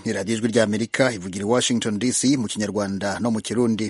ni radiyo ijwi ry'amerika ivugira i washington dc mu kinyarwanda no mu kirundi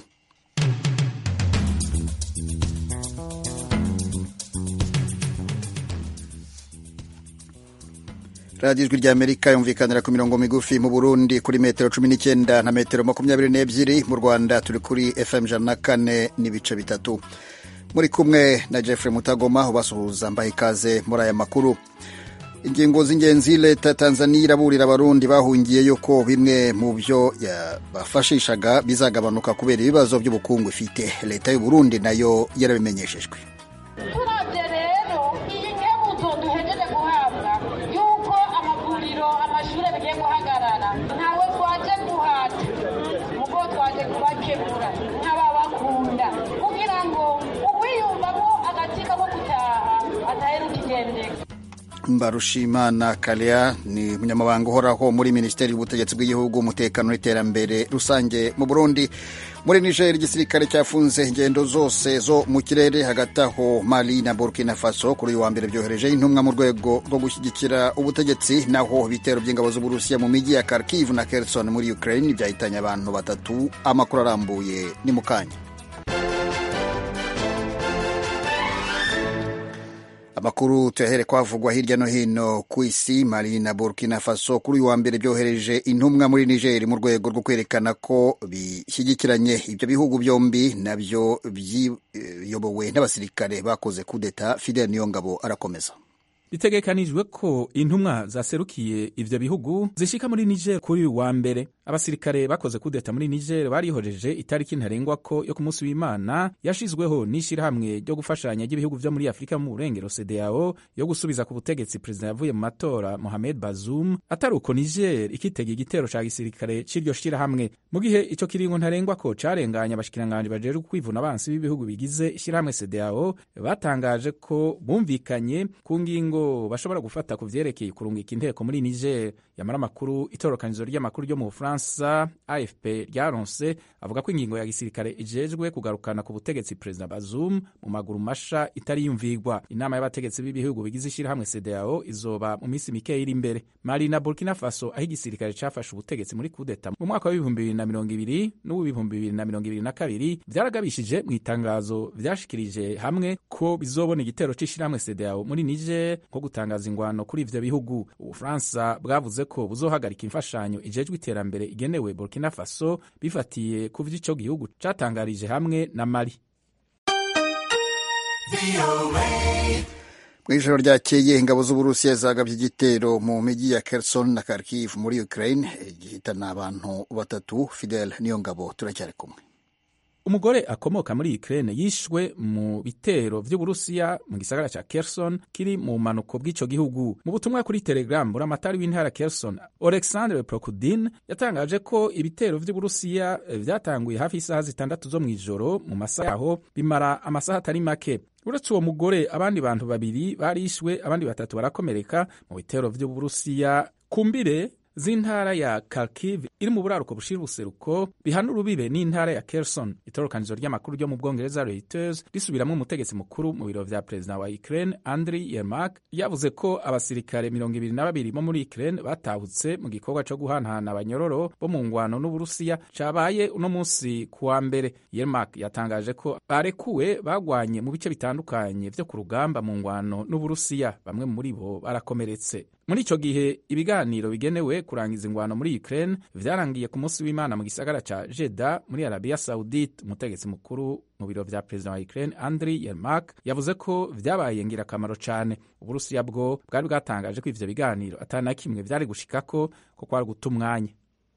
radiyo ijwi ry'amerika yumvikanira ku mirongo migufi mu burundi kuri metero cumi n'icyenda na metero makumyabiri n'ebyiri mu rwanda turi kuri fm ijana na kane n'ibice bitatu muri kumwe na jeffrey mutagoma ubasuhuza mbaha ikaze muri aya makuru ingingo z'ingenzi leta ya tanzania iraburira abarundi bahungiyeyo ko bimwe mu byo bafashishaga bizagabanuka kubera ibibazo by'ubukungu ifite leta y'uburundi nayo yarabimenyeshejwe turabye rero iyi nkebuzo duhejeje guhabwa y'uko amavuriro amashuri bigiye guhagarara ntawe twaje guhata mugo twaje kubakebura nk'ababakunda kugira ngo uwiyumvamo agatsika ko gutaha ataheruka igendeka mbarushimana kalea ni umunyamabanga uhoraho muri minisiteri y'ubutegetsi bw'igihugu umutekano n'iterambere rusange mu burundi muri niger igisirikare cyafunze ingendo zose zo mu kirere hagati aho mali na burkina faso kuri uyu wa mbere byohereje intumwa mu rwego rwo gushyigikira ubutegetsi naho ibitero by'ingabo z'uburusiya mu mijyi ya kharkiv na kherson muri ukraine byahitanye abantu batatu amakuru arambuye ni mu kanya amakuru tuyahere kwavugwa hirya no hino ku isi mali na burkina faso kuri uyu wa mbere byohereje intumwa muri niger mu rwego rwo kwerekana ko bishyigikiranye ibyo bihugu byombi nabyo biyobowe n'abasirikare bakoze kudeta fidel niyongabo arakomeza bitegekanijwe ko intumwa zaserukiye ivyo bihugu zishika muri niger kuri uyu wa mbere abasirikare bakoze kudeta muri niger barihoreje itariki ntarengwako yo ku munsi w'imana yashizweho n'ishirahamwe ryo gufashanya ry'ibihugu vyo muri afurika mu burengero cdao yo gusubiza ku butegetsi perezida yavuye mu matora mohamed bazoum atari uko niger ikitega igitero ca gisirikare c'iryo shirahamwe mu gihe ico kiringo ntarengwako carenganye abashikiranganji bajejwe kwivuna abansi b'ibihugu bigize ishirahamwe cdao batangaje ko bumvikanye ku ngingo bashobora gufata ku vyerekeye kurungika inteko muri niger yamara amakuru itorokanizo ry'amakuru ryo mu bufaransa afp ryaronse avuga ko ingingo ya gisirikare ijejwe kugarukana ku butegetsi perezida bazum mu maguru masha itari yumvigwa inama y'abategetsi b'ibihugu bigize ishirahamwe cdao izoba mu minsi mikeya iri imbere mali na burkina faso aho igisirikare cafashe ubutegetsi muri kudeta mu mwaka w'ibihumbi bibiri na mirongo ibiri n'uw'ibihumbi bibiri na mirongo ibiri na kabiri vyaragabishije mu itangazo vyashikirije hamwe ko bizobona igitero c'ishirahamwe cdao muri niger nko gutangaza ingwano kuri ivyo bihugu ubufaransa bwavuze ko buzohagarika imfashanyo ijejwe iterambere igenewe burkina faso bifatiye ku vy'ico gihugu catangarije hamwe na mali mu ijoro ryakeye ingabo z'uburusiya zagabye igitero mu mijyi ya kherson na kharkiv muri ukraine gihitana abantu batatu fidel niyo ngabo turacyari kumwe umugore akomoka muri Ukraine yishwe mu bitero vy'Uburusiya mu gisagara ca Kherson kiri mu manuko bw'ico gihugu. Mu butumwa kuri Telegram buramatari w'intara Kherson Alexandre Prokudin yatangaje ko ibitero vy'Uburusiya vyatanguye hafi isaha zitandatu zo mw'ijoro mu masaha yaho bimara amasaha atari make uretse uwo mugore abandi bantu babiri barishwe abandi batatu barakomereka mu bitero vy'Uburusiya kumbire z'intara ya Kharkiv iri mu buraruko bushira ubuseruko bihana urubibe n'intara ya Kherson. Itorokanizo ry'amakuru ryo mu Bwongereza Reuters risubiramwo umutegetsi mukuru mu biro vya perezida wa Ukraine Andriy Yermak yavuze ko abasirikare mirongo ibiri na babiri bo muri Ukraine batahutse mu gikorwa co guhanahana abanyororo bo mu ngwano n'Uburusiya cabaye uno munsi kuwa mbere. Yermak yatangaje ko barekuwe bagwanye mu bice bitandukanye vyo ku rugamba mu ngwano n'Uburusiya, bamwe muri bo barakomeretse. muri ico gihe ibiganiro bigenewe kurangiza ingwano muri Ukraine vyarangiye ku munsi w'Imana mu gisagara ca Jeddah muri Arabia Saudite. Umutegetsi mukuru mu biro vya perezida wa Ukraine Andriy Yermak yavuze ko vyabaye ngirakamaro cane. Uburusiya bwo bwari bwatangaje ko ivyo biganiro atana kimwe vyari gushikako ko kwari guta umwanya.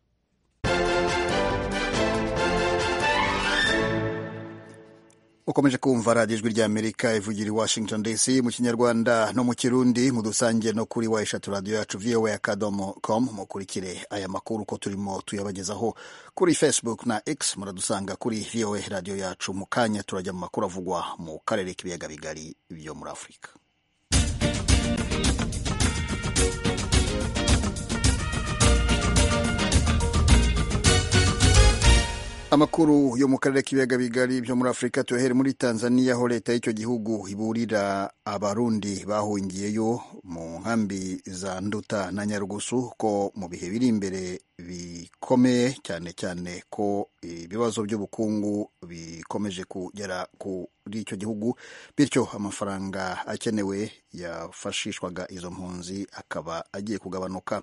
ukomeje kumva radiyo ijwi ry'amerika ivugira i washington dc mu kinyarwanda no mu kirundi mudusange no kuri wa eshatu radiyo yacu voa akadomo com mukurikire aya makuru uko turimo tuyabagezaho kuri facebook na x muradusanga kuri voa radiyo yacu mu kanya turajya mu makuru avugwa mu karere k'ibiyaga bigari byo muri afurika amakuru yo mu karere k'ibiyaga bigari byo muri afurika tuyahere muri tanzania aho leta y'icyo gihugu iburira abarundi bahungiyeyo mu nkambi za nduta na nyarugusu ko mu bihe biri imbere bikomeye cyane cyane ko ibibazo by'ubukungu bikomeje kugera kuri icyo gihugu bityo amafaranga akenewe yafashishwaga izo mpunzi akaba agiye kugabanuka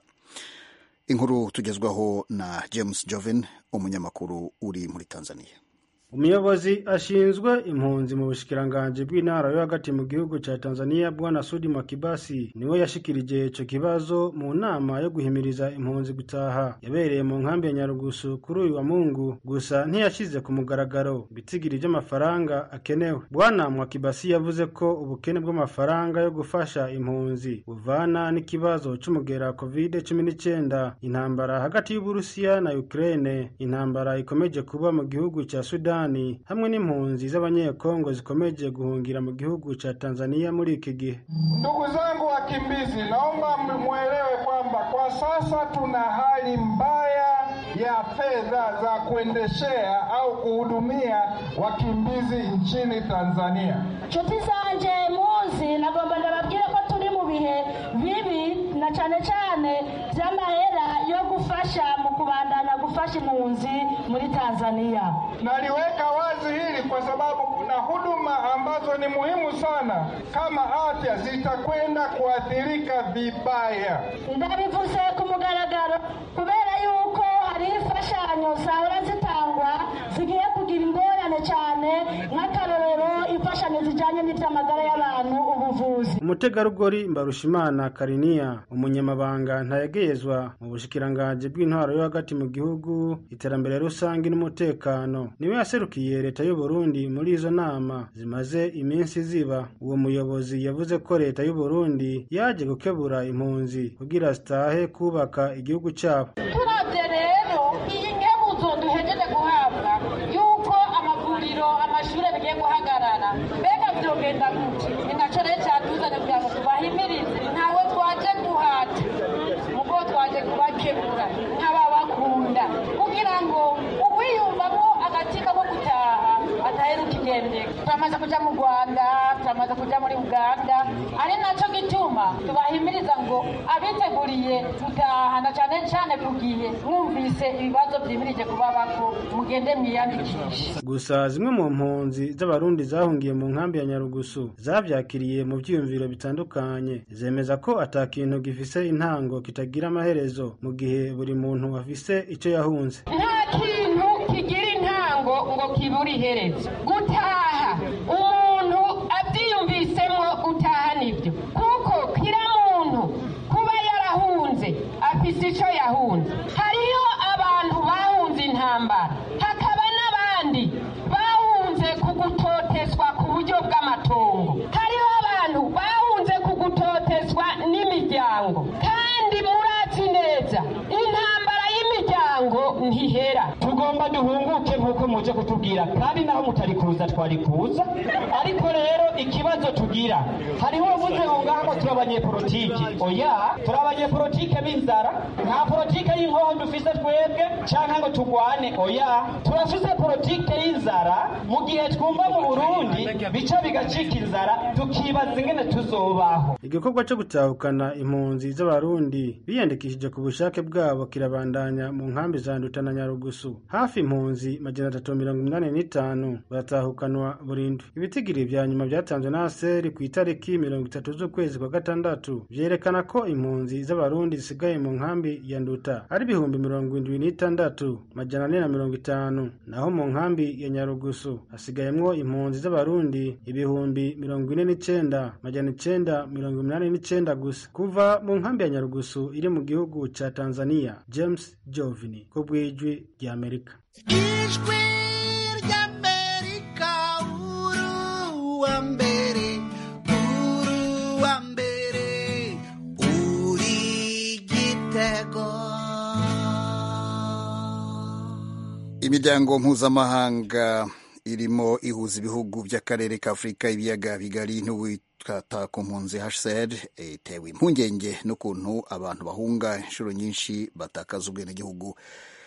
inkuru tugezwaho na james joven umunyamakuru uri muri tanzania umuyobozi ashinzwe impunzi mu bushikiranganji bw'intara yo hagati mu gihugu cya tanzania bwana sudi makibasi niwe yashikirije ico kibazo mu nama yo guhimiriza impunzi gutaha yabereye mu nkambi ya nyarugusu kuri uyu wa mungu gusa ntiyashize ku mugaragaro ibitigiri vy'amafaranga akenewe bwana mwakibasi yavuze ko ubukene bw'amafaranga yo gufasha impunzi buvana n'ikibazo c'umugera covid cumi n'icyenda intambara hagati y'uburusiya na ukraine intambara ikomeje kuba mu gihugu cya sudani hamwe n'impunzi z'abanyekongo zikomeje guhungira mu gihugu cha Tanzania muri iki gihe. Ndugu zangu wakimbizi, naomba mwelewe kwamba kwa sasa tuna hali mbaya ya fedha za kuendeshea au kuhudumia wakimbizi nchini Tanzania. nshuti zanje muzi nagomba ndababwire ko turi mu bihe bibi na cyane cyane by'amahera yo gufasha mu kubandanya gufasha impunzi muri Tanzania. Naliweka wazi hili kwa sababu kuna huduma ambazo ni muhimu sana kama afya zitakwenda kuathirika vibaya. ndabivuze ku mugaragaro kubera yuko hari imfashanyo zahora zitangwa zigiye kugira ingorane cyane nk'akarorero imfashanyo zijyanye n'iby'amagara y'abantu ubuvuzi umutegarugori mbarushimana kariniya umunyamabanga ntayegeyezwa mu bushikiranganji bw'intwaro yo hagati mu gihugu iterambere rusange n'umutekano niwe yaserukiye leta y'u Burundi muri izo nama zimaze iminsi ziba uwo muyobozi yavuze ko leta y'u Burundi yaje gukebura impunzi kugira zitahe kubaka igihugu cyabo turabye rero iyi nkebuzo duhejeje guhabwa yuko amavuriro amashuri bigiye guhagarara mbega byogenda gute ni nacyo rero cyatuzanye kugira ngo tubahimirize ntawe twaje guhata mugo twaje kubakebura nk'ababakunda kugira ngo uwiyumvamo agatima ko gutaha ataheruka igendeka turamaze kuja mu rwanda turamaze kuja muri uganda ari nacyo gituma tubahimiriza ngo abiteguriye gutaha na cyane cyane ku gihe mwumvise ibibazo byimirije kubabako mugende mwiyandikishe gusa zimwe mu mpunzi z'abarundi zahungiye mu nkambi ya nyarugusu zavyakiriye mu vyiyumviro bitandukanye zemeza ko ata kintu gifise intango kitagira amaherezo mu gihe buri muntu afise ico yahunze nta kintu kigira intango ngo kibure iherezo gutaha umuntu abyiyumvisemo gutaha nibyo kuko kira muntu kuba yarahunze afise icyo yahunze hariho abantu bahunze intambara hakaba n'abandi bahunze kugutotezwa ku buryo bw'amatongo hariho abantu bahunze kugutotezwa n'imiryango kandi murazi neza intambara y'imiryango ntihera tugomba duhunguke nk'uko muje kutubwira kandi naho mutari kuza twari kuza ariko rero ikibazo tugira hariho uvuze ngo ngaho turi abanyepolitiki oya turi abanyepolitike b'inzara nta politike y'inkoho dufise twebwe canke ngo tugwane oya turafise politike y'inzara mu gihe twumva mu burundi bica bigacika inzara tukibaza ingene tuzobaho igikorwa cyo gutahukana impunzi z'abarundi biyandikishije ku bushake bwabo kirabandanya mu nkambi za nduta na nyarugusu hafi impunzi majana atatu mirongo inani n'itanu baratahukanwa burundu ibitigiri vya nyuma vyatanzwe na aseri ku itariki mirongo itatu z'ukwezi kwa gatandatu vyerekana ko impunzi z'abarundi zisigaye mu nkambi ya nduta ari ibihumbi mirongo indwi n'itandatu majana ane na mirongo itanu naho mu nkambi ya nyarugusu hasigayemwo impunzi z'abarundi ibihumbi mirongo ine n'icenda majana icenda mirongo umunani n'icenda gusa kuva mu nkambi ya nyarugusu iri mu gihugu ca tanzania james jovini ku bw'ijwi ry'amerika ijwi ry'amerika uruwa mbere uruwa mbere uri gitego imiryango mpuzamahanga irimo ihuza ibihugu by'akarere ka afurika ibiyaga bigari n'uwitwata ku mpunzi hcr itewe impungenge n'ukuntu abantu bahunga inshuro nyinshi batakaza ubwenegihugu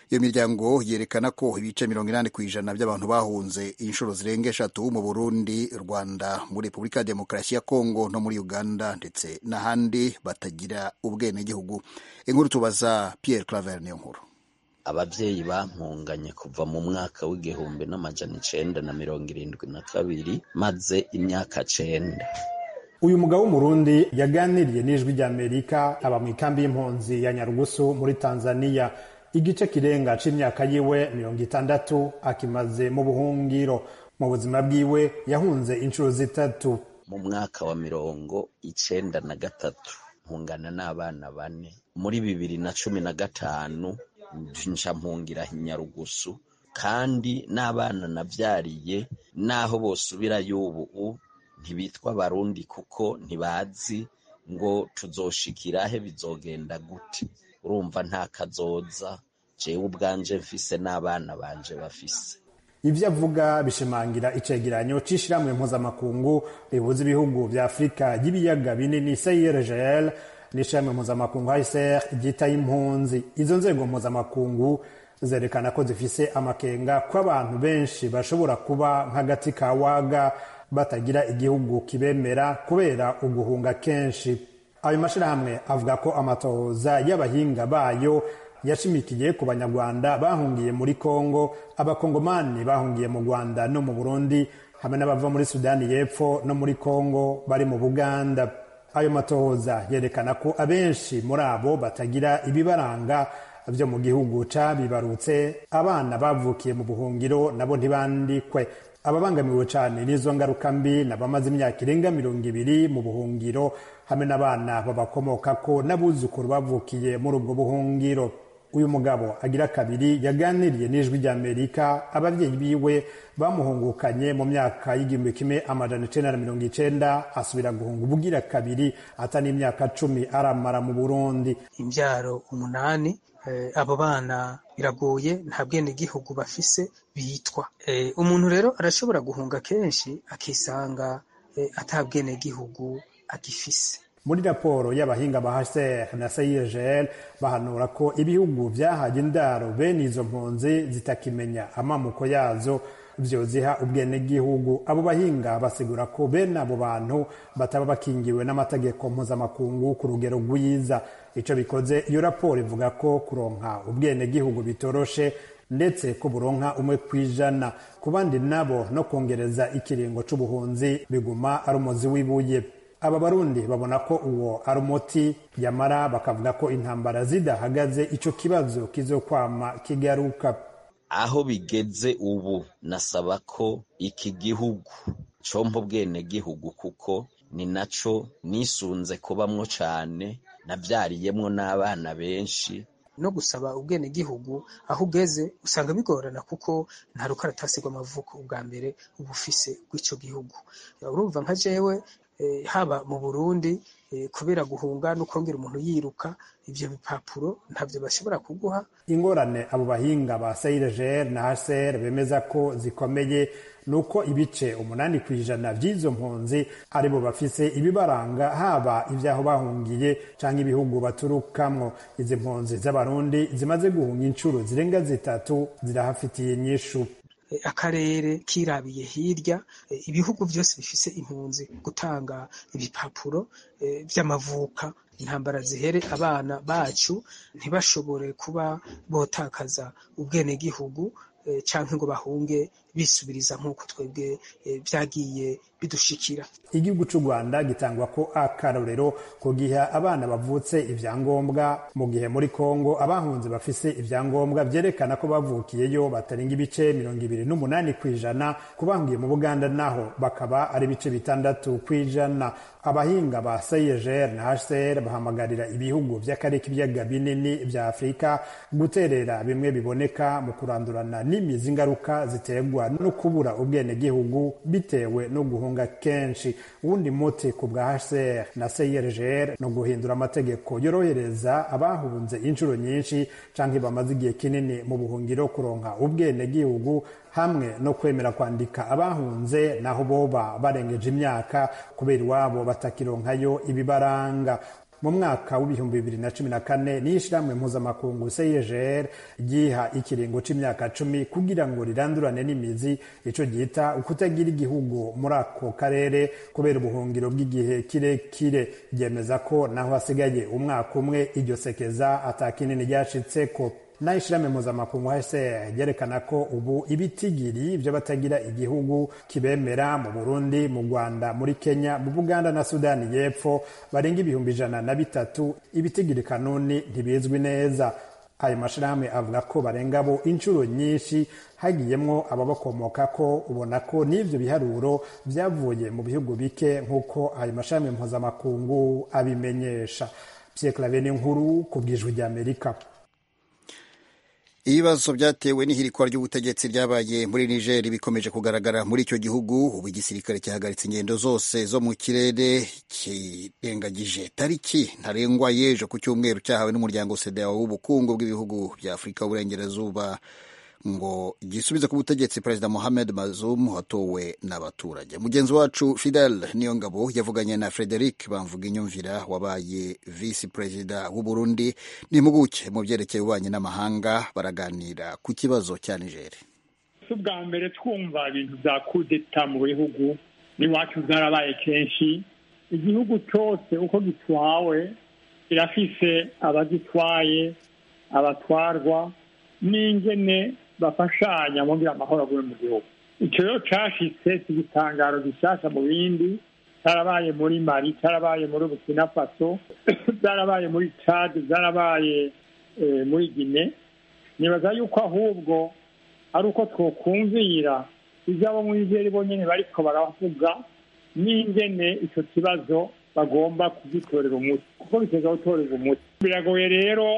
iyo miryango yerekana ko ibice mirongo inani ku ijana by'abantu bahunze inshuro zirenga eshatu mu burundi rwanda muri repubulika ya demokarasi ya kongo no muri uganda ndetse n'ahandi batagira ubwenegihugu inkuru tubaza pierre claver niyo nkuru abavyeyi bampunganye kuva mu mwaka w'igihumbi n'amajana icenda na mirongo irindwi na kabiri maze imyaka cenda uyu mugabo w'umurundi yaganiriye n'ijwi ry'amerika aba mu ikambi y'impunzi ya nyarugusu muri tanzania igice kirenga c'imyaka yiwe mirongo itandatu akimaze mu buhungiro mu buzima bwiwe yahunze inshuro zitatu mu mwaka wa mirongo icenda na gatatu mpungana n'abana bane muri bibiri na cumi na gatanu nca mpungira nyarugusu kandi n'abana navyariye naho bosubirayo ubu ntibitwa barundi kuko ntibazi ngo tuzoshikirahe bizogenda gute urumva nta kazoza jewe ubwanje mfise n'abana banje bafise ivyo avuga bishimangira icegeranyo c'ishirahamwe mpuzamakungu rihuza ibihugu vya afurika y'ibiyaga binini cyrgl n'ishirahamwe mpuzamakungu hcr ryitaye impunzi izo nzego mpuzamakungu zerekana ko zifise amakenga ko abantu benshi bashobora kuba nk'agati ka waga batagira igihugu kibemera kubera uguhunga kenshi ayo mashirahamwe avuga ko amatohoza y'abahinga bayo yashimikiye ku banyarwanda bahungiye muri kongo abakongomani bahungiye mu rwanda no mu burundi hamwe n'abava muri sudani y'epfo no muri kongo bari mu buganda ayo matohoza yerekana ko abenshi muri abo batagira ibibaranga byo mu gihugu cabibarutse abana bavukiye mu buhungiro nabo ntibandikwe ababangamiwe cyane n'izo ngaruka mbi n'abamaze imyaka irenga mirongo ibiri mu buhungiro hamwe n'abana babakomokako n'abuzukuru bavukiye muri ubwo buhungiro uyu mugabo agira kabiri yaganiriye n'ijwi ry'amerika ababyeyi biwe bamuhungukanye mu myaka y'igihumbi kimwe amajana icenda na mirongo icenda asubira guhunga ubugira kabiri ata n'imyaka cumi aramara mu burundi imbyaro umunani abo bana biragoye nta bwenegihugu bafise bitwa umuntu rero arashobora guhunga kenshi akisanga ata bwenegihugu agifise muri raporo y'abahinga ba hcr na cigl bahanura ko ibihugu vyahaye indaro bene izo mpunzi zitakimenya amamuko yazo vyoziha ubwenegihugu abo bahinga basigura ko bene abo bantu bataba bakingiwe n'amategeko mpuzamakungu ku rugero rwiza ico bikoze iyo raporo ivuga ko kuronka ubwenegihugu bitoroshe ndetse ko buronka umwe kwijana ku bandi nabo no kongereza ikiringo c'ubuhunzi biguma ari umuzi w'ibuye aba barundi babona ko uwo ari umuti yamara bakavuga ko intambara zidahagaze ico kibazo kizokwama kigaruka aho bigeze ubu nasaba ko iki gihugu compa ubwenegihugu kuko ni naco nisunze kubamwo cane navyariyemwo n'abana benshi no gusaba ubwenegihugu aho ugeze usanga bigorana kuko nta rukaratasi rw'amavuko ubwa mbere uba ufise rw'ico gihugu urumva nka jewe haba mu burundi kubera guhunga no kongera umuntu yiruka ivyo bipapuro ntavyo bashobora kuguha ingorane abo bahinga ba cyrgr na hcr bemeza ko zikomeye nuko ibice umunani ku ijana vy'izo mpunzi aribo bafise ibibaranga haba ivy'aho bahungiye canke ibihugu baturukamwo izi mpunzi z'abarundi zimaze guhunga incuro zirenga zitatu zirahafitiye inyishu akarere kirabiye hirya ibihugu byose bifise impunzi gutanga ibipapuro vy'amavuka intambara zihere abana bacu ntibashobore kuba botakaza ubwenegihugu canke ngo bahunge bisubiriza nk'uko twebwe vyagiye bidushikira igihugu c'u rwanda gitangwa ko akarorero ku gihe abana bavutse ivyangombwa mu gihe muri kongo abahunze bafise ivyangombwa vyerekana ko bavukiyeyo batarenga ibice mirongo ibiri n'umunani kw'ijana ku bahungiye mu buganda naho bakaba ari ibice bitandatu kw'ijana abahinga ba cigr na hcr bahamagarira ibihugu vy'akarere k'ibiyaga binini vya afurika guterera bimwe biboneka mu kurandurana n'imizi ingaruka ziterwa no kubura ubwenegihugu bitewe no guhunga kenshi uwundi muti ku bwa hcr na cyrgr no guhindura amategeko yorohereza abahunze inshuro nyinshi canke bamaze igihe kinini mu buhungiro kuronka ubwenegihugu hamwe no kwemera kwandika abahunze naho boba barengeje imyaka kubera iwabo batakironkayo ibibaranga mu mwaka w'ibihumbi bibiri na cumi na kane n'ishyirahamwe mpuzamakungu cegr ryiha ikiringo c'imyaka cumi kugira ngo rirandurane n'imizi ico ryita ukutagira igihugu muri ako karere kubera ubuhungiro bw'igihe kirekire ryemeza ko naho hasigaye umwaka umwe iryo sekeza ata kinini ryashitseko naho ishirahamwe mpuzamakungu hcr ryerekana ko ubu ibitigiri vy'abatagira igihugu kibemera mu burundi mu rwanda muri kenya mu buganda na sudani y'epfo barenga ibihumbi ijana na bitatu ibitigiri kanuni ntibizwi neza ayo mashirahamwe avuga ko barenga bo inshuro nyinshi hagiyemwo ababakomoka ko ubona ko n'ivyo biharuro vyavuye mu bihugu bike nk'uko ayo mashirahamwe mpuzamakungu abimenyesha pierre claver nkuru ku bwijwi ry'amerika ibibazo byatewe n'ihirikwa ry'ubutegetsi ryabaye muri niger bikomeje kugaragara muri icyo gihugu ubu igisirikare cyahagaritse ingendo zose zo mu kirere kirengagije tariki ntarengwa y'ejo ku cyumweru cyahawe n'umuryango sedao w'ubukungu bw'ibihugu bya afurika y'uburengerazuba ngo gisubize ku butegetsi perezida mohamed mazum watowe n'abaturage mugenzi wacu fidel niyongabo yavuganye na frederic bamvuga inyumvira wabaye visi perezida w'uburundi n'impuguke mu byerekeye ububanyi n'amahanga baraganira ku kibazo cya nigeri si ubwa mbere twumva ibintu bya kudeta mu bihugu n'iwacu byarabaye kenshi igihugu cyose uko gitwawe kirafise abagitwaye abatwarwa n'ingene bafashanya mugira amahoro aguye mu gihugu icyo rero cashitse si igitangaro gishasha mu bindi cyarabaye muri mari cyarabaye muri burkina faso byarabaye muri chad byarabaye muri gine nibaza yuko ahubwo ari uko twokumvira ibyabo muri zeri bonyine bariko baravuga n'ingene icyo kibazo bagomba kugitorera umuti kuko biteza gutorerwa umuti biragoye rero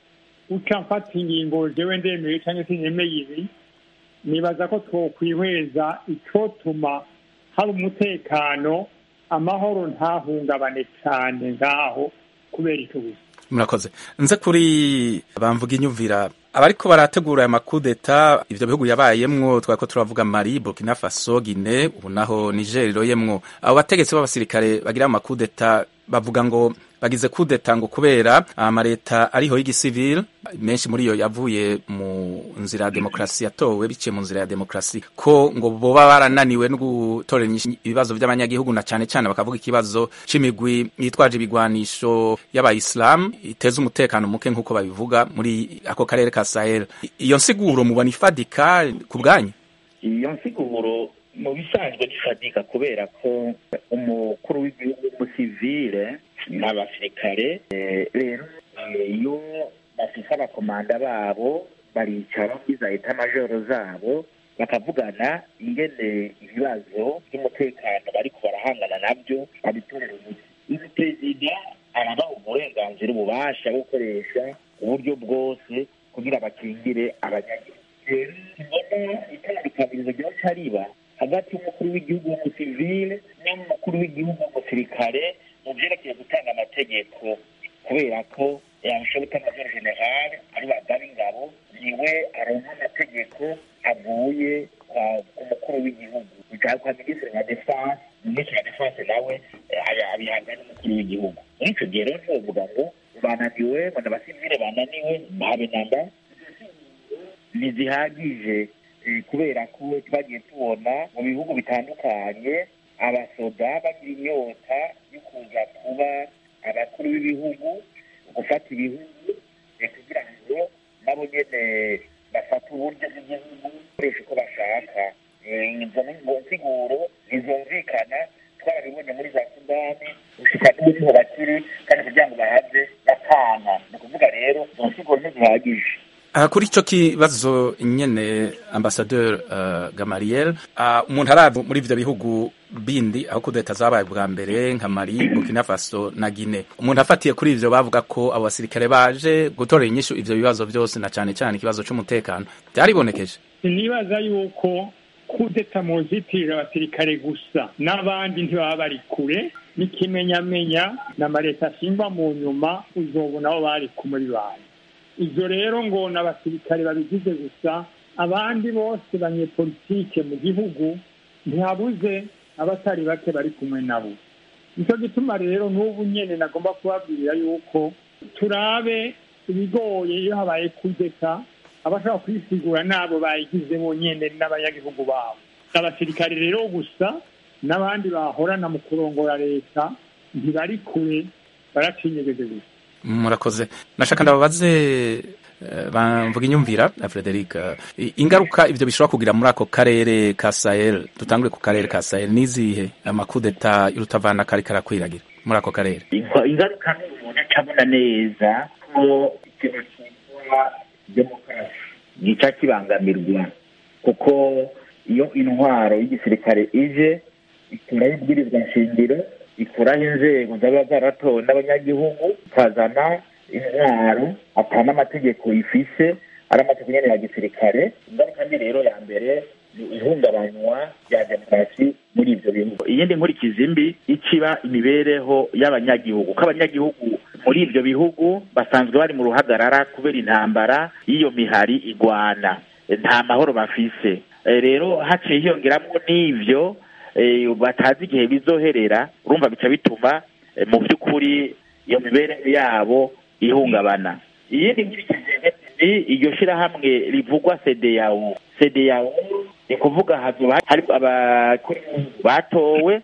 uca mfata ingingo jewe ndemeye cyangwa se nemeye ibi nibaza ko twokwihweza icotuma haba umutekano amahoro ntahungabane cyane ngaho kubera icyo gusa murakoze nze kuri bamvuga inyumvira abariko barategura aya makudeta ivyo bihugu yabayemwo twariko turavuga mali burkina faso gine ubu naho niger iroyemwo abo bategetsi b'abasirikare bagira amakudeta bavuga ngo bagize kudeta ngo kubera amaleta ariho y'igisivile menshi muri yo yavuye mu nzira ya demokarasi yatowe biciye mu nzira ya demokarasi ko ngo boba barananiwe no gutorera ibibazo by'abanyagihugu na cyane cyane bakavuga ikibazo c'imigwi yitwaje ibigwanisho y'abayisilamu iteza umutekano muke nk'uko babivuga muri ako karere ka sahel iyo nsiguro mubona ifadika ku bwanyu iyo nsiguro mu bisanzwe gifatika kubera ko umukuru w'igihugu w'umusivile n'abasirikare rero iyo bafise abakomanda babo baricara iza eta majoro zabo bakavugana ingene ibibazo by'umutekano bariko barahangana nabyo babitorera umuti uyu perezida arabaha uburenganzira ububasha bwo gukoresha uburyo bwose kugira bakingire abanyagihugu rero mbona itandukanirizo ryoca riba hagati y'umukuru w'igihugu w'umusivile n'umukuru w'igihugu w'umusirikare mu byerekeye gutanga amategeko kubera ko yabishoboka major general ari bagaba ingabo niwe aronka amategeko avuye ku mukuru w'igihugu bijya kwa minisitiri wa defense minisitiri wa defense nawe abihabwa n'umukuru w'igihugu muri icyo gihe rero ntiwovuga ngo bananiwe ngo n'abasivile bananiwe ntabe namba ntizihagije kubera ko twagiye tubona mu bihugu bitandukanye abasoda bagira inyota yo kuza kuba abakuru b'ibihugu gufata ibihugu kugira ngo nabo nyene bafate uburyo bw'igihugu bakoresha uko bashaka izo nsiguro ntizumvikana twarabibonye muri za sudani gushika n'ubu niho bakiri kandi kugira ngo bahave batana ni ukuvuga rero izo nsiguro ntizihagije aha kuri icyo kibazo nyine ambasaderi gamariel umuntu araba muri ibyo bihugu bindi aho kudeta zabaye bwa mbere nka mari burkina faso na gine umuntu afatiye kuri ibyo bavuga ko abo basirikare baje gutorera inyishu ibyo bibazo byose na cyane cyane ikibazo cy'umutekano byaribonekeje nibaza yuko kudeta mu zitirira abasirikare gusa n'abandi ntibaba bari kure n'ikimenyamenya na leta ashingwa mu nyuma uzobona aho bari kumuri bantu ibyo rero ngo ni abasirikare babigize gusa abandi bose banyepolitike mu gihugu ntihabuze abatari bake bari kumwe nabo nicyo gituma rero n'ubu nyene nagomba kubabwira yuko turabe ibigoye iyo habaye kudeta abashobora kwisigura n'abo bayigize bonyene n'abanyagihugu babo abasirikare rero gusa n'abandi bahorana mu kurongora leta ntibari kure baracinyegeze gusa murakoze nashaka ndababaze eh, bamvuga inyumvira na Frederic eh, ingaruka ivyo bishobora kugira muri ako karere ka Sahel dutangure ku karere ka Sahel nizihe amakudeta y'urutavana kari karakwiragira muri ako karere Inga- ingaruka n'umuntu acabona neza ko ikintu cyitwa demokarasi gica kibangamirwa kuko iyo intwaro y'igisirikare ije ikuraho ibwirizwa nshingiro ikuraho inzego zaba zaratowe n'abanyagihugu ikazana intwaro ata n'amategeko ifise ari amategeko nyene ya gisirikare ingaruka mbi rero ya mbere ni ihungabanywa rya demokarasi muri ivyo bihugu iyindi nkurikizi mbi ikiba imibereho y'abanyagihugu ko abanyagihugu muri ivyo bihugu basanzwe bari mu ruhagarara kubera intambara y'iyo mihari igwana nta mahoro bafise Eh, rero haciye hiyongeramo n'ivyo eh, batazi igihe bizoherera urumva bica bituma eh, mu by'ukuri iyo mibereho yabo ihungabana iyindi nkurikizi ni iryo shirahamwe rivugwa sedeyawo sedeyawo ni kuvuga hazoba hari abakuru batowe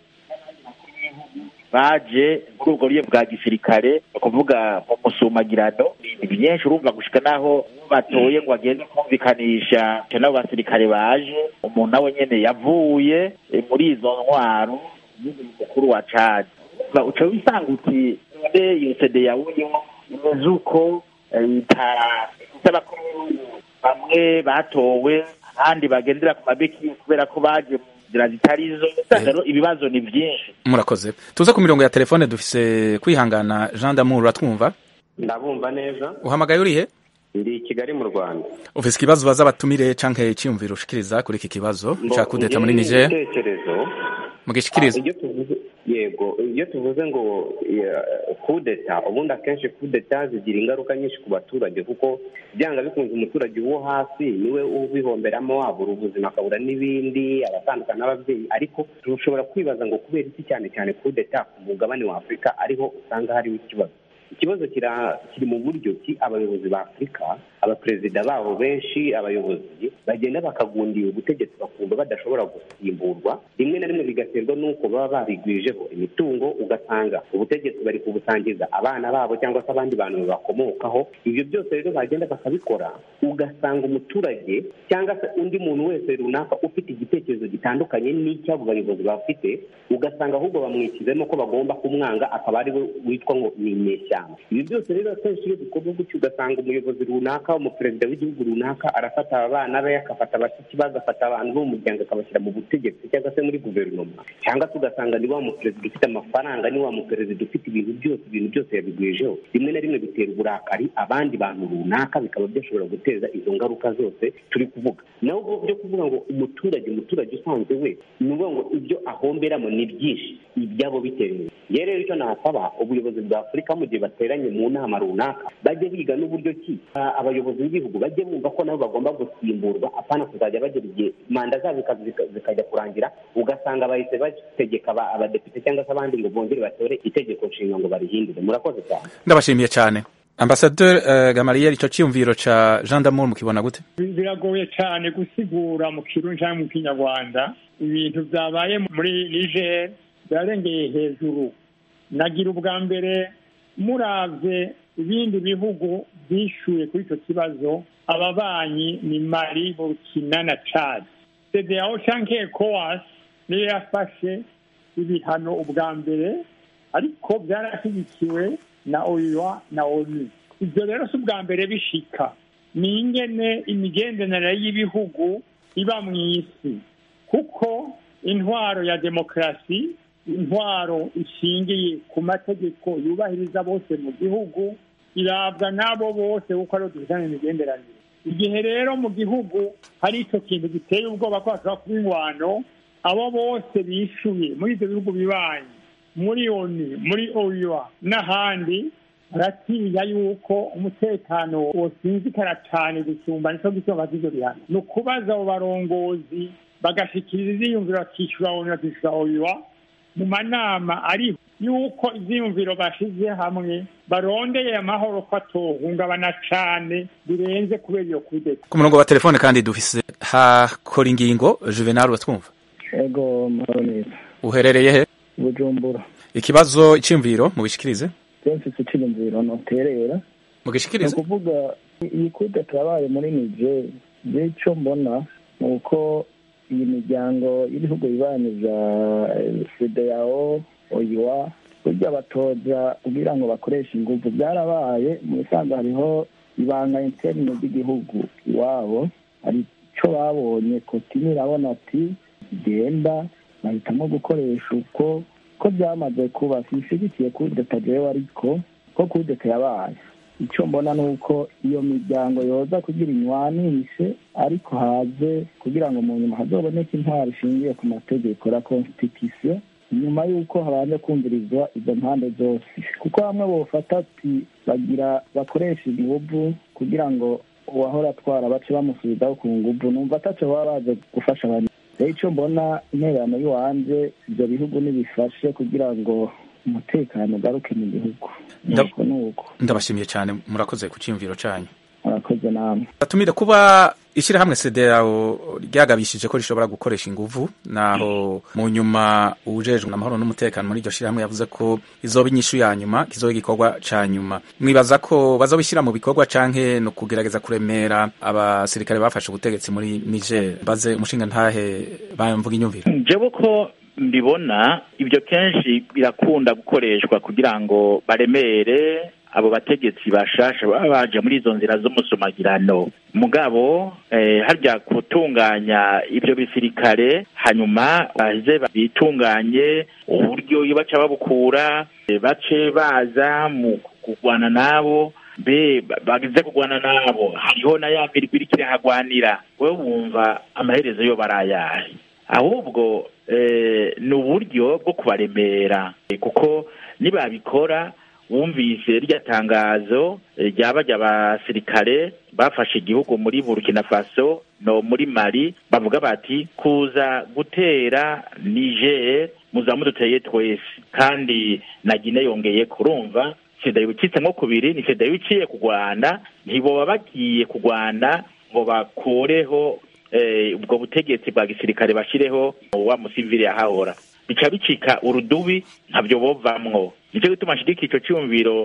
baje muri ubwo buryo bwa gisirikare ni ukuvuga mu musumagirano ni byinshi urumva gushika naho batoye ngo bagende kumvikanisha n'abo basirikare baje umuntu nawe nyene yavuye eh, muri izo ntwaro y'uyu mukuru wa cadi Urumva uca wisanga uti none iyo sede yawuyo imeze uko eh, ita- ifite abakuru b'ibihugu bamwe batowe abandi bagendera ku mabeki kubera ko baje mu nzira zitari zo usanga rero ibibazo ni byinshi murakoze tuze ku mirongo ya telefone dufise kwihangana Jean d'Amour uratwumva ndabumva neza uhamagaye urihe ndi i kigali mu rwanda ufise ikibazo baza batumire canke iciyumviro ushikiriza kuri iki kibazo ca kudeta muri Niger igitekerezo mugishikirize iyo tuvuze yego iyo tuvuze ngo ya, kudeta ubundi akenshi kudeta zigira ingaruka nyinshi ku baturage kuko byanga bikunze umuturage wo hasi niwe ubihomberamo wabura ubuzima akabura n'ibindi abatandukana n'ababyeyi ariko dushobora kwibaza ngo kubera iki cyane cyane kudeta ku mugabane wa afurika ariho usanga hariho ikibazo ikibazo kira- kiri mu buryo ki abayobozi ba afurika abaperezida babo benshi abayobozi bagenda bakagundira ubutegetsi bakumva badashobora gusimburwa rimwe na rimwe bigaterwa n'uko baba barigwijeho imitungo ugasanga ubutegetsi bari kubusangiza abana babo cyangwa se abandi bantu babakomokaho ibyo byose rero bagenda bakabikora ugasanga umuturage cyangwa se undi muntu wese runaka ufite igitekerezo gitandukanye n'icy'abo bayobozi bafite ugasanga ahubwo bamwishyizemo ko bagomba kumwanga akaba ari we witwa ngo ni inyeshyamba ibi byose rero akenshi iyo bikorwa gutyo ugasanga umuyobozi runaka umuperezida w'igihugu runaka arafata abana be agafata abashyitsi be agafata abantu bo mu muryango akabashyira mu butegetsi cyangwa se muri guverinoma cyangwa se ugasanga ni wa muperezida ufite amafaranga ni wa muperezida ufite ibintu byose ibintu byose yabigwijeho rimwe na rimwe bitera uburakari abandi bantu runaka bikaba byashobora guteza izo ngaruka zose turi kuvuga naho ubwo byo kuvuga ngo umuturage umuturage usanzwe we ni ukuvuga ngo ibyo ahomberamo ni byinshi ibyabo bitera imbere yewe rero icyo nasaba ubuyobozi bwa afurika mu gihe bateranye mu nama runaka bajye biga n'uburyo ki ah, abayobozi b'ibihugu bajye bumva ko nabo bagomba gusimburwa apana kuzajya bagera igihe manda zabo zika- zika- zikajya kurangira ugasanga bahise bategeka aba- abadepite cyangwa se abandi ngo bongere batore itegeko nshinga ngo barihindure murakoze cyane ndabashimiye cyane ambasaderi uh, Gamaliel ico ciyumviro ca Jean d'Amour mukibona gute biragoye cyane gusigura mu kirundi cyangwa mu kinyarwanda ibintu byabaye muri niger byarengeye hejuru nagira ubwa mbere muravye ibindi bihugu byishuye kuri icyo kibazo ababanyi ni mali burkina na chad cdao canke ecowas niyo yafashe ibihano ubwa mbere ariko byarashyigikiwe na oua na onu ibyo rero si ubwa mbere bishika ni ingene imigenderanire y'ibihugu iba mu isi kuko intwaro ya demokarasi intwaro ishingiye ku mategeko yubahiriza bose mu gihugu irabwa n'abo bose kuko ariho dufitanye imigenderanire igihe rero mu gihugu hari icyo kintu giteye ubwoba ko hashobora kuba ingwano abo bose bishuye muri ibyo bihugu bibanyi muri oni muri oua n'ahandi baratinya yuko umutekano wosinzikara cyane gusumba nicyo gituma bagize bihano ni ukubaza abo barongozi bagashikiriza iziyumviro bakishyura oni bakishyura oua mu manama ari yuko ivyiyumviro bashize hamwe barondeye amahoro ko atohungabana cane birenze kubera iyo kudeta ku murongo wa telefone kandi dufise hakora ingingo juvenal watwumva ego mahoro neza uherereye he bujumbura ikibazo iciyumviro mubishikirize mfise iciyumviro noterera mugishikirize ni ukuvuga iyi kudeta yabaye muri niger je ico mbona ni uko iyi miryango y'ibihugu bibanyi vya fedeyao oyiwa burya batoza kugira ngo bakoreshe inguvu byarabaye mu bisanzwe hariho ibanga interne ry'igihugu iwabo hari ico babonye kotini irabona ati genda bahitamo gukoresha uko ko byamaze kuba sishigikiye kudeta jewe ariko ko kudeta yabaye icyo mbona ni uko iyo miryango yoza kugira inywanishe ariko haze kugira ngo mu nyuma hazoboneke intwaro ishingiye ku mategeko la constitution nyuma y'uko habanje kumvirizwa izo mpande zose kuko bamwe bofata ati bagira bakoresha inguvu kugira ngo uwahora atwara bace bamusubizaho ku nguvu numva ataco baba baje gufasha abantu rero icyo mbona intererano y'iwanje ibyo bihugu nibifashe kugira ngo umutekano ugaruke mu gihugu nuko nuko ndabashimiye cyane murakoze ku cyiyumviro cyanyu murakoze namwe batumire kuba ishyirahamwe sederawo ryagabishije ko rishobora gukoresha inguvu naho mu nyuma ujejwe amahoro n'umutekano muri iryo shyirahamwe yavuze ko izoba inyishu ya nyuma kizoba igikorwa ca nyuma mwibaza ko bazobishyira mu bikorwa canke no kugerageza kuremera abasirikare bafashe ubutegetsi muri Niger baze umushinga ntahe bamvuga inyumviro jewe ko mbibona ibyo kenshi birakunda gukoreshwa kugira ngo baremere abo bategetsi bashasha baba baje muri izo nzira z'umusumagirano mugabo eh, harya gutunganya ibyo bisirikare hanyuma baze bitunganye uburyo iyo baca babukura eh, bace baza mu kurwana nabo be bagize kurwana nabo hariho na ya mirwi iriko irahagwanira wewe wumva amaherezo yo barayahe ahubwo eh, ni uburyo bwo kubaremera eh, kuko nibabikora wumvise rya tangazo ryaba ry'abasirikare bafashe igihugu muri burkina faso no muri mali bavuga bati kuza gutera niger muza muduteye twese kandi na gine yongeye kurumva sida yibukitse nko kubiri ni sida yibiciye ku rwanda ntiboba bagiye ku rwanda ngo bakureho ubwo butegetsi bwa gisirikare bashireho wa musivili yahahora bica bicika urudubi ntabyo bovamwo nicyo gituma nshidika ico cyumviro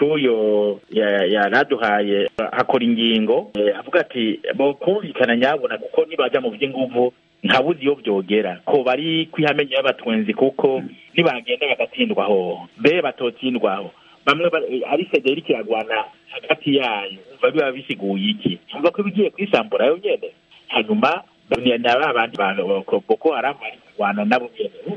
c'uyo yaraduhaye hakora ingingo avuga ati bokumvikana nyabona kuko nibaja mu vy'inguvu ntabuzi iyo vyogera ko bari kwihamenyo y'abatwenzi kuko nibagenda bagatsindwaho be batotsindwaho bamwe ari sede iriko iragwana hagati yayo umva biba bisiguye iki umva ko bigiye kwisambura yo nyene hanyuma na ba bandi boko haramu bari kurwana nabo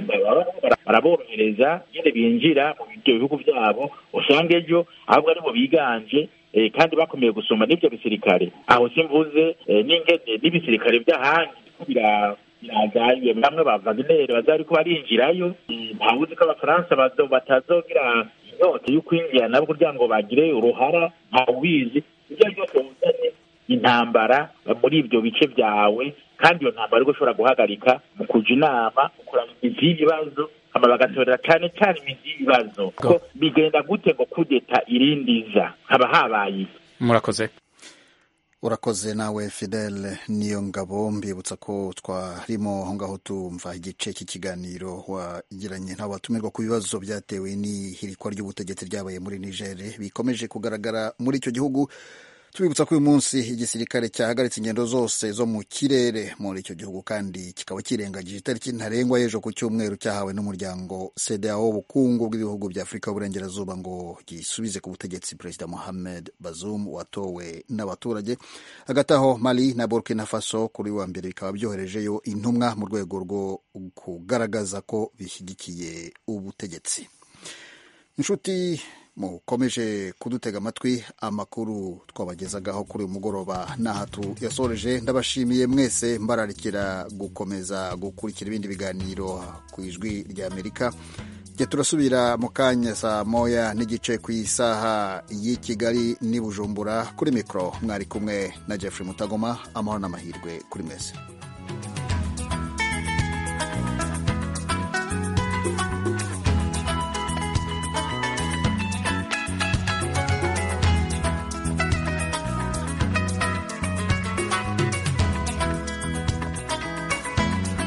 baraborohereza nyine binjira mu ibyo bihugu byabo usanga ejo ahubwo aribo biganje kandi bakomeye gusoma n'ibyo bisirikare aho simvuze n'ingene n'ibisirikare by'ahandi birazayo bamwe ba vagineri bazariko barinjirayo ntawuzi ko abafaransa batazogira inyota yo kwinjira nabo kugira ngo bagire uruhara ntawubizi ibyo ari byose wuzanye intambara muri ibyo bice byawe kandi iyo ntambara ariko ushobora guhagarika mu kuja inama ukurana imizi y'ibibazo hama bagatorera cyane cyane imizi y'ibibazo ko bigenda gute ngo kudeta irindiza haba habaye murakoze urakoze nawe fidele niyo ngabo mbibutsa ko twarimo aho ngaho tumva igice cy'ikiganiro wagiranye n'abatumirwa ku bibazo byatewe n'ihirikwa ry'ubutegetsi ryabaye muri nigeri bikomeje kugaragara muri icyo gihugu tubibutsa ko uyu munsi igisirikare cyahagaritse ingendo zose zo mu kirere muri icyo gihugu kandi kikaba kirengagije itariki ntarengwa y'ejo ku cyumweru cyahawe n'umuryango CEDEAO w'ubukungu bw'ibihugu bya Afurika y'Uburengerazuba ngo gisubize ku butegetsi Perezida Mohamed Bazoum watowe n'abaturage hagati aho Mali na Burkina Faso kuri wa mbere bikaba byoherejeyo intumwa mu rwego rwo kugaragaza ko bishyigikiye ubutegetsi inshuti mukomeje kudutega amatwi amakuru twabagezagaho kuri uyu mugoroba n'aha yasoreje ndabashimiye mwese mbararikira gukomeza gukurikira ibindi biganiro ku ijwi rya amerika jya turasubira mu kanya saa moya n'igice ku isaha y'i kigali n'i bujumbura kuri mikoro mwari kumwe na jeffrey mutagoma amahoro n'amahirwe kuri mwese